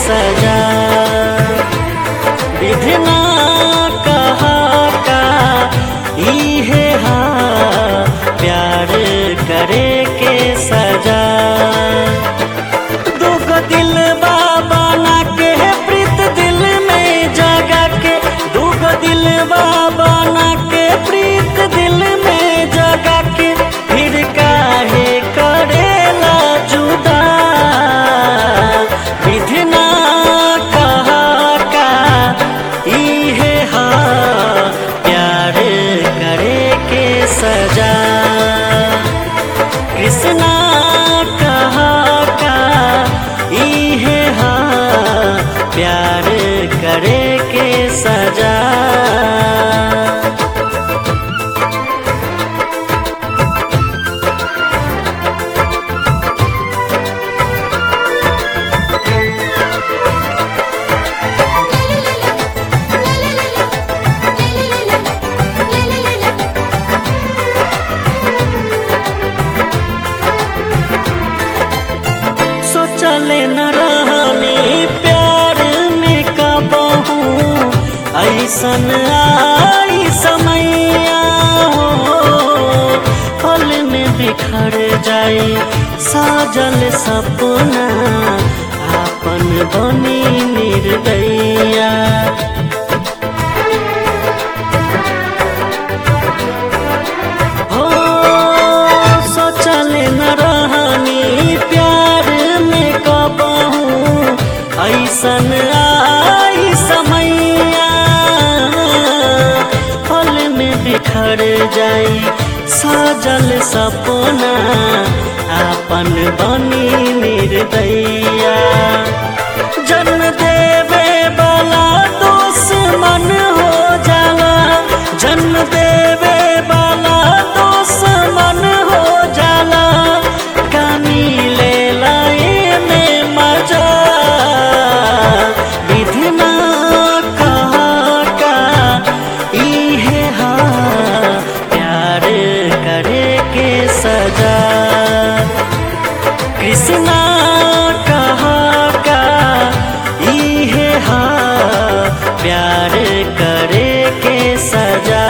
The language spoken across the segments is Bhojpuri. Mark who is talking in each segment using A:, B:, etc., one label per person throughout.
A: सजा विधना कहा का इहे हा प्यार करे के सजा दुगो दिल बाबा ना के प्रीत दिल में जगा के दुगो दिल बाबा ना के प्रीत दिल में जगा के फिर काहे करेला जुदा विधना कहा का इहे हा प्यार करे के सजा कृष्णा कहा का इहे हा प्यार करे के सजा सोचले न रहनी प्यार में कबहू ऐसन आई समैया हो पल में बिखर जाई साजल सपना आपन बनी निर्दैया हो सोचल न रहनी प्यार में कबहू ऐसन आई समैया पल में बिखर जाई साजल सपना आपन बनी निर्दैया जन्म देवे वाला दुश्मन हो जाला जन्म देवे वाला दुश्मन हो जाला कमी ले लाए में मजा विधना कहा का इहे हा प्यार करे के सजा कृष्णा कहा का इहे हा प्यार करे के सजा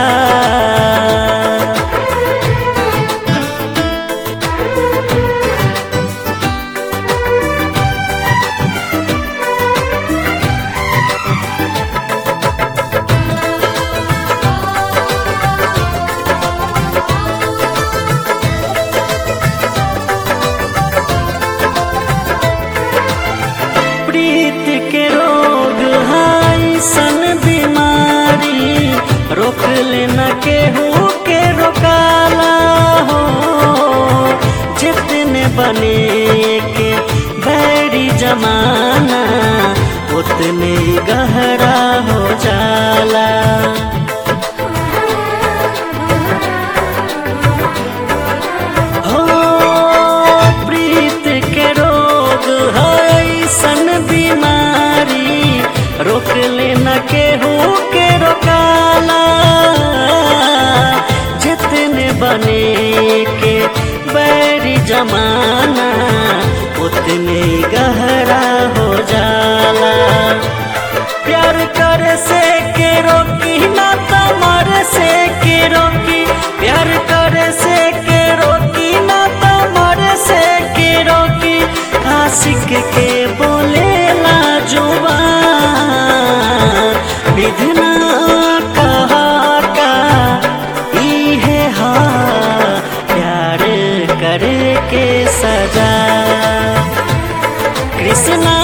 A: प्रीत के रोग है सन बीमारी रोक लेना केहू के रोकाला हो जितने बने के बैरी जमाना उतने ही गहरा हो जाला हो प्रीत के रोग है सन बीमारी रोक लेना केहू के रोकाला जितने बने के बैरी जमाना उतने गहरा हो जाला प्यार करे से के रोकी ना तमर से के रोकी प्यार करे से के रोकी ना तमर से के रोकी आशिक के बोले ना जुबान विधना कहा का इहे हा प्यार करे के सजा कृष्णा